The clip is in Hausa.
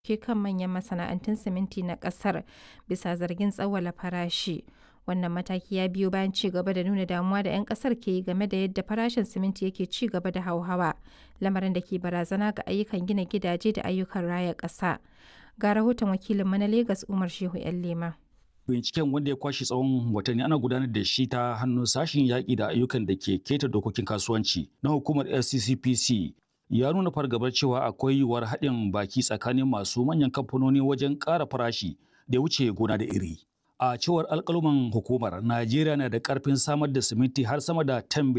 ke kan manyan masana'antun siminti na kasar bisa zargin tsawwala farashi. Wannan mataki ya biyo bayan ci gaba da nuna damuwa da 'yan kasar ke yi game da yadda farashin siminti yake ci gaba da hauhawa, lamarin da ke barazana ga ayyukan gina gidaje da ayyukan raya ƙasa. Ga rahoton wakilinmu na Legas Umar Shehu 'yan Lema. binciken wanda ya kwashe tsawon watanni ana gudanar da shi ta hannun sashen yaƙi da ayyukan da ke keta dokokin kasuwanci na hukumar SCCPC ya nuna fargabar cewa akwai yiwuwar haɗin baki tsakanin masu manyan kamfanoni wajen ƙara farashi da wuce gona da iri. A cewar alƙaluman hukumar, Najeriya na da ƙarfin samar da siminti har sama da 10